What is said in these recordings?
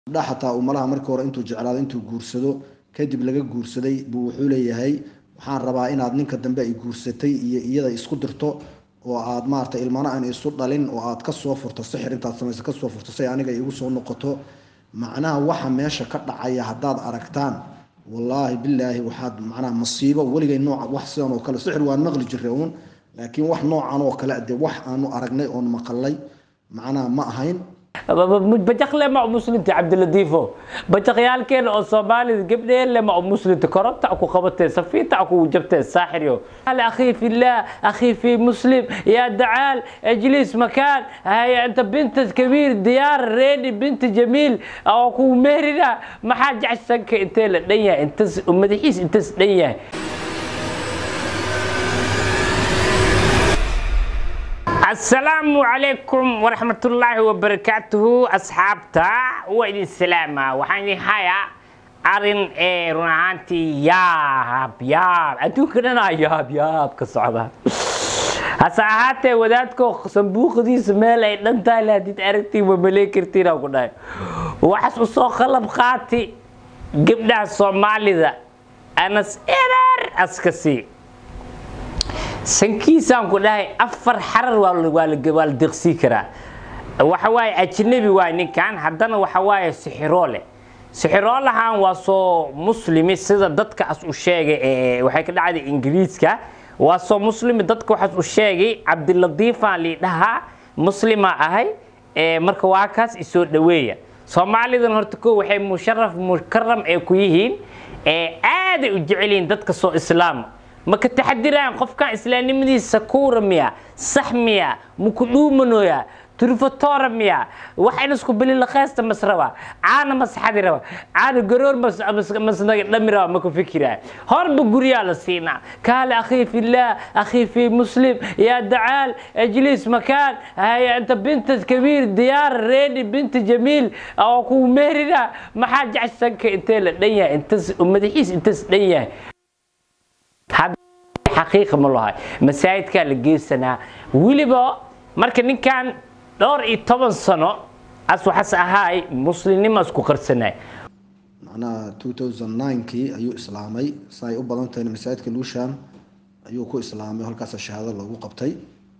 gabdha xataa uu malaha markii hore intuu jeclaado intuu guursado kadib laga guursaday buu wuxuu leeyahay waxaan rabaa inaad ninka dambe ay guursatay iyo iyada isku dirto oo aad maarata ilmana aan isu dhalin oo aad kasoo furto sixir intaad samaysa kasoo furto say aniga igu soo noqoto macnaha waxa meesha ka dhacaya haddaad aragtaan wallaahi bilaahi waxaad macnaha masiibo weligay nooca wax sidan oo kale sixir waan maqli jiray uun laakiin wax noocan oo kale dee wax aanu aragnay oon maqalay macnaha ma ahayn bajaqle ma muslimta cabdiladiifo bajaqyaalkeena oo soomaalida gabdheele ma muslimta koronta ku qabatee safiinta ku jabtee saaxiryo akhii fillah akhii fi muslim yaa dacaal ajlis makaan haya inta binta kabiir diyaar reedi binta jamiil oo ku meerina maxaa jecsanka intee la dhan yahay intas madaxiis intas dhan yahay asalaamu calaykum waraxmatullaahi wabarakaatuhu asxaabta waa idin salaama waxaan idin hayaa arin ee run ahaantii yaab yaab adduunka dhanaa yaab yaab ka socda hase ahaatee wadaadko sanbuuqdiisa meel ay dhan tahay hadid aragtiin ma malee kartiin ku dhahay waxaas usoo qalab qaati gabdhaha soomaalida anas erer aska sii sankiisaan ku dhahay afar xarar waa la deqsii karaa waxa waaye ajnabi waay ninkan haddana waxa waaye sixiroole sixiroolahan waa soo muslimi sida dadka as u sheegay waxay ka dhacday ingiriiska waa soo muslimi dadka waxaas u sheegay cabdiladiifaan liidhahaa muslima ahay marka waa kaas isoo dhaweeya soomaalidan horta ko waxay musharaf mukaram ee ku yihiin aaday u jecelyihiin dadka soo islaama ma ka taxadiraan qofkan islaamnimadiisa kuura miya sax miya maku dhuumanoya turfatora miya waxayna isku bililaqeysta mas raba caana masaxadi raba caana garoor masnaga dhami raba maku fikiraan horba guryaa la siinaa kaale akhii fillah akhii fi muslim yaa dacaal ajlis makaan haya inta binta kabiir diyaar reedi binta jamiil oo ku meerina maxaa jecsanka intee la dhan yahay intas madaxiis intas dhan yahay xaqiiqa ma lahay masaajidkaa la geysanaa weliba marka ninkan dhowr iyo toban sano as waxaas ahaay muslimnimo isku qarsanay macnaha two thousand nine-kii ayuu islaamay sa ay u badan tahay masaajidka luushan ayuu ku islaamay halkaasa shahaado loogu qabtay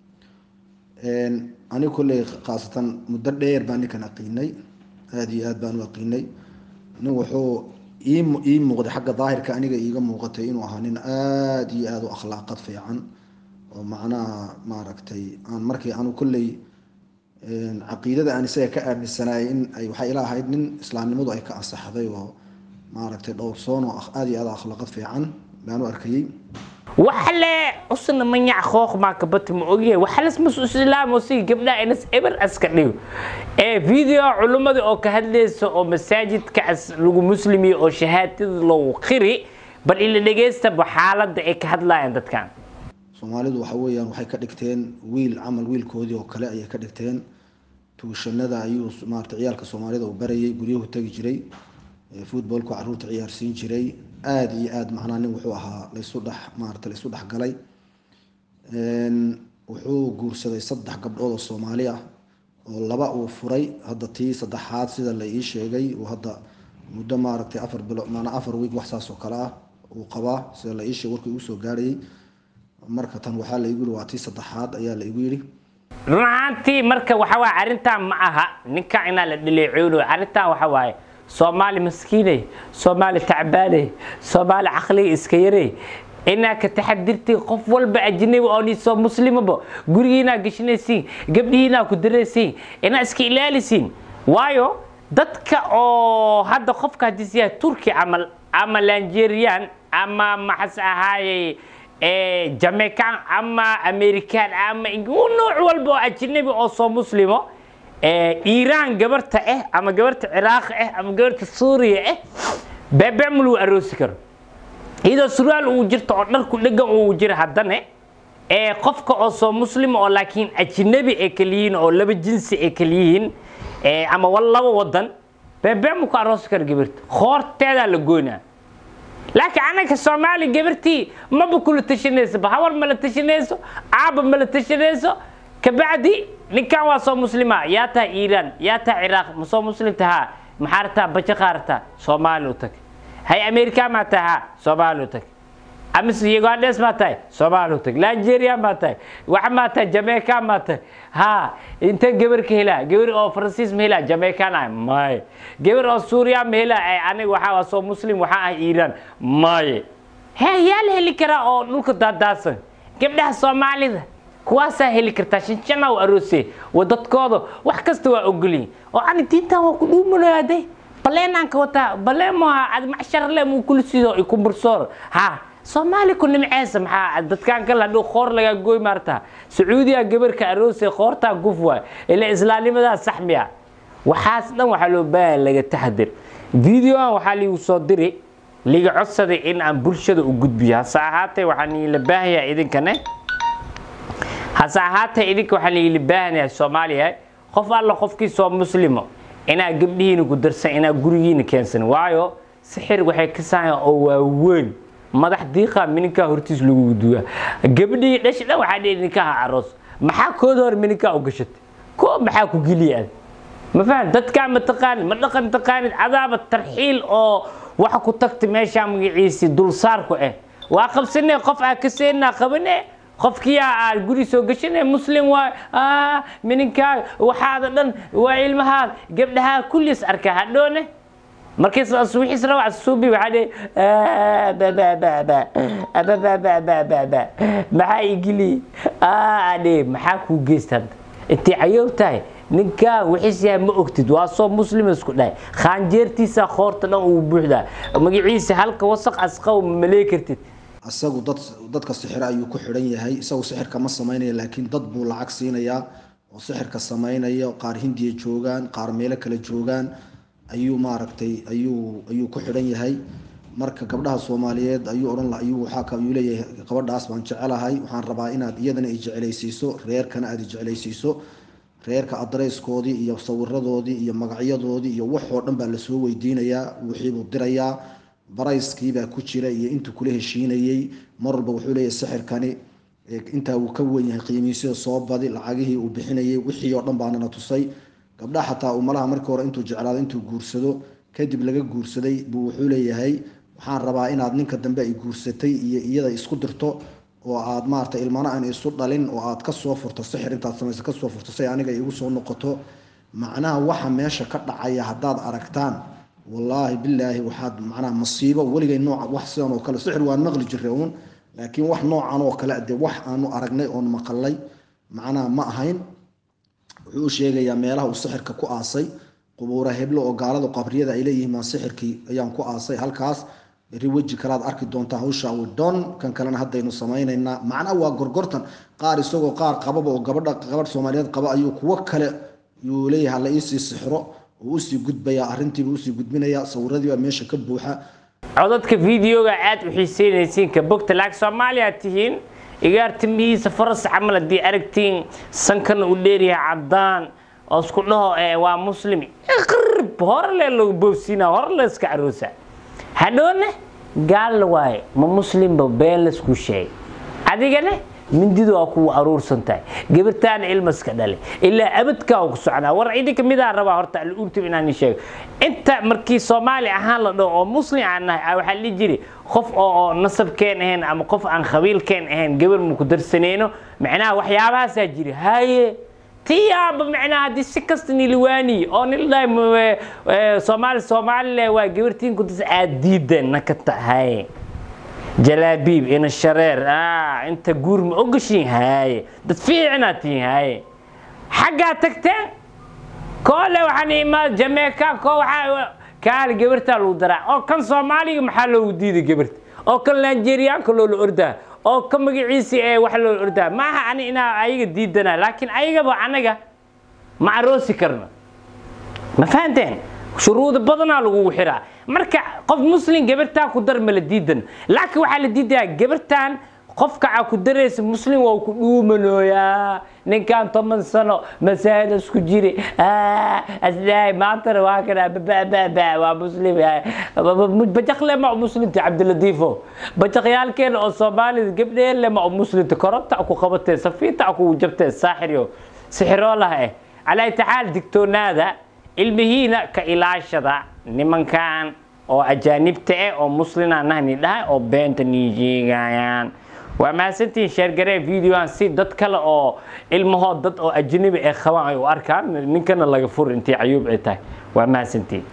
aniga kolley khaasatan muddo dheer baa ninkan aqiinay aada iyo aad baan u aqiinay nin wuxuu ii muuqday xagga daahirka aniga iiga muuqatay inuu ahaa nin aada iyo aada u akhlaaqad fiican oo macnaha maaragtay aan markii anu kolley caqiidada aan isaga ka aaminsanaayay in ay waxay ila ahayd nin islaamnimadu ay ka ansaxday oo maaragtay dhowrsoon oo aada iyo aada akhlaaqad fiican baan u arkayey waxale usna manyac kooq maa kabati ma ogyahay waxalas masu islaam oo sigi gabdhaha inas eber aska dhigo ee video culummada oo ka hadlaysa oo masaajidkaas lagu muslimiyo oo shahaadada loogu qiri bal ila dhegaystaba xaaladda ay ka hadlayaan dadkan soomaalidu waxa weeyaan waxay ka dhigteen wiil camal wiilkoodii oo kale ayay ka dhigteen tuushanada ayuu maarata ciyaalka soomaalida uu barayay guryahu tegi jiray footballku caruurta ciyaarsiin jiray aada iyo aada macnaha nin wuxuu ahaa laysu dhex maarata laysu dhexgalay wuxuu guursaday saddex gabdhood oo soomaali ah oo laba uu furay hadda tii saddexaad sida la ii sheegay uu hadda muddo maaragtay afar bilo maanaa afar week wax saas oo kale ah uu qabaa sida la ii sheegay warkii igu soo gaarayay marka tan waxaa la igu yihi waa tii saddexaad ayaa la igu yidhi run ahaantii marka waxa waaye arrintan ma aha ninka inaa la dhaleeceyno arrintan waxa waaye soomaali maskiiney soomaali tacbaaney soomaali caqliga iska yarey inaa ka taxadirtay qof walba ajnabi oo nisoo muslimaba gurigiinaa geshinaysiin gabdhihiinaa ku daraysiin inaa iska ilaalisiin waayo dadka oo hadda qofka haddiis yahay turki camal ama langerian ama maxas ahaaye jamaican ama american ama nooc walba oo ajnabi oo soo muslimo iiraan gabarta ah ama gabarta ciraaq ah ama gabarta suuriya ah beebem lagu aroosi karo iyadoo surwaal uu jirto oo dharku dhegan uu jiro haddana ee qofka oo soo muslima oo laakiin ajnabi ay kaliyihiin oo laba jinsi ay kaliyihiin ama laba wadan beebem ku aroosi karo gabarta khoorteedaa la goynaa laakiin anaka soomaali gabartii maba kula tashanayso hawar mala tashanayso aaba mala tashanayso kabacdi ninkan waa soo muslima yaa tahay iiraan yaa tahay ciraaq ma soo muslim tahaa maxaa rabtaa bajaqaa rabtaa soomaali u tag hay america maa tahay ha soomaali u tag amise ugandhes maa tahay soomaali u tag nigeria maa tahay wax maa tahay jamaica maa tahay ha intee gabar ka helaa gabar oo faransiis ma helaa jamaican ah maye gabar oo suuriya ma helaa aniga waxaa soo muslim waxaa ah iiraan maye he yaa la heli karaa oo dhulka daadaasan gabdhaha soomaalida kuwaasaa heli kartaa shanshana u aroose wadadkooda wax kasta waa ogolyihin oo ani diintan waa ku dhuumanaade baleenaan ka wataa baleen maaha ad macsharle muu kula sido iku bursoor ha soomaali ku nimceesa maxaa dadkaan kale hadhow qoor lagaa gooy maarta sacuudiya gabarka aroose qoortaa guf waay ila islaamnimadaa saxmiya waxaas dhan waxaa loo baahaya laga taxadir videoan waxaa liigu soo diri liga codsaday in aan bulshada u gudbiyo hase ahaatee waxaan iila baahayaa idinkane hase ahaatee idinka waxaan iila baahanayaa soomaaliya qof alla qofkii soo muslimo inaa gabdhihiina ku darsan inaa gurigiina keensan waayo sixir waxay ka sahayan oo waaweyn madax diiqa mininkaa hortiis lagu duuya gabdhihii dhashi dhan waxaa dhihi ninkaha aroos maxaa kooda hor mininkaa u gashatay koo maxaa ku geliya ad ma faham dadkaa ma taqaanid ma dhaqan taqaanid adaaba tarxiil oo waxa ku tagta meeshaa magaciisi dulsaarku ah waa qabsanee qof aa kaseenaa qabane qofkiyaa aad guri soo gashane muslim waay mininkaa waxaada dhan waa ilmahaad gabdhahaa kulliis arkaa hadhoone markiis wixiis rawac suubi waxaa dhe maxaa igili adhe maxaa kuu geysta hadda intay cayoob tahay ninkaa wixiis yahay ma ogtid waa soo muslim isku dhahay khaanjeertiisa khoorta dhan uu buuxdaa magaciisa halka wasaq asqaw malee kartid isagu dad dadka sixir ayuu ku xidhan yahay isagu sixirka ma samaynaya laakiin dad buu lacag siinayaa oo sixirka samaynaya qaar hindiya joogaan qaar meelo kale joogaan ayuu maaragtay ayuu ayuu ku xidhan yahay marka gabdhaha soomaaliyeed ayuu odhan ayuu waxaa ayuu leeyahay gabadhaas baan jecelahay waxaan rabaa inaad iyadana i jeclaysiiso reerkana aad i jeclaysiiso reerka adreyskoodii iyo sawiradoodii iyo magacyadoodii iyo waxoo dhan baa lasoo weydiinayaa wixiibuu dirayaa barayskiibaa ku jira iyo intuu kula heshiinayey mar walba wuxuu leeyahay sixirkani intaa uu ka wen yahay qiimiisida soo badi lacagihii uu bixinayay wixii oo dhan baanana tusay gabdhaha xataa uu malaha markii hore intuu jeclaado intuu guursado kadib laga guursaday buu wuxuu leeyahay waxaan rabaa inaad ninka dambe ay guursatay iyo iyada isku dirto oo aad maarata ilmana aan isu dhalin oo aad kasoo furto sixir intaad samaysa kasoo furto say aniga igu soo noqoto macnaha waxa meesha ka dhacaya haddaad aragtaan wallaahi bilaahi waxaad macnaha masiibo weligay nooca wax sidan oo kale sixir waan maqli jiray uun laakiin wax noocan oo kale dee wax aanu aragnay oon maqalay macnaha ma ahayn wuxuu u sheegayaa meelaha uu sixirka ku aasay qubuura heblo oo gaaladu qabriyada ay leeyihiin maa sixirkii ayaan ku aasay halkaas beri weji kalaad arki doontaa hawsha widon kan kalena haddaynu samaynaynaa macnaha waa gorgortan qaar isagoo qaar qababa oo gabadha gabadh soomaaliyeed qaba ayuu kuwo kale yuu leeyahay hala iisii sixiro oo usii gudbayaa arrintiiba usii gudbinayaa sawiradiibaa meesha ka buuxa codadka videoga aad u xiiseynaysiin ka bogta laag soomaaliya tihiin igaar timihiisa faras camal haddii aragtiin sankana u dheeryahay caddaan oo isku dhaho waa muslim iqrib hore lee lagu boobsiinaa hore la iska caroosa hadhoone gaalla waaye ma muslimba been laysku sheegay adigane mindidu waa kuwa aruursan tahay gabartaana ilmaska dhale ilaa abadkaa ku soconaa war idinka midaa rabaa horta alurtib inaan sheego inta markii soomaali ahaan la dhaho oo muslim aan nahay waxaa la jiri qof oo nasabkeen ahayn ama qof aan qabiilkeen ahayn gabar maku darsaneyno macnaha waxyaabahaasaa jiri haye tiyaaba macnaha haddii si kasta niliwaani oo nildhahay soomaali soomaalile waa gabartiin ku darsa aad diidan naka tahay jalaabiib ina shareer inta guur ma ogashiin haaye dad fiicinaad tihiin haaye xaggaa tagteen koole waxaan imaad jameeka ko waxaa kaali gabartaa lagu daraa oo kan soomaaliga maxaa loogu diiday gabarta oo kan nigeriyaanka loola ordaa oo ka magaciisi ee wax loola ordaa maaha ani inaa ayaga diidana laakiin ayagaba anaga ma aroosi karno ma fahanteen shuruudo badanaa lagugu xiraa marka qof muslim gabartaa ku dar ma la diidan laakiin waxaa la diidayaa gabartan qofka aa ku daraysa muslim waa ku dhuumanooyaa ninkan toban sano masaajid isku jiri asdaay maantana waa kana bababa waa muslim bajaqle ma muslimta cabdiladiifo bajaqyaalkeena oo soomaalida gabdheelle ma muslimta koronta ku qabatee safiinta ku jabtee saaxiryo sixiroolaha eh calaa taxaal digtoonaada ilmihiina ka ilaashada nimankan oo ajaanibta ah oo muslina nahni dhahay oo beenta nii sheegayaan waa mahadsantihiin sheergaree videoan si dad kale oo ilmahood dad oo ajnabi ay qabaan ay u arkaan ninkana laga fur intii cayuub ay tahay waa mahadsantihiin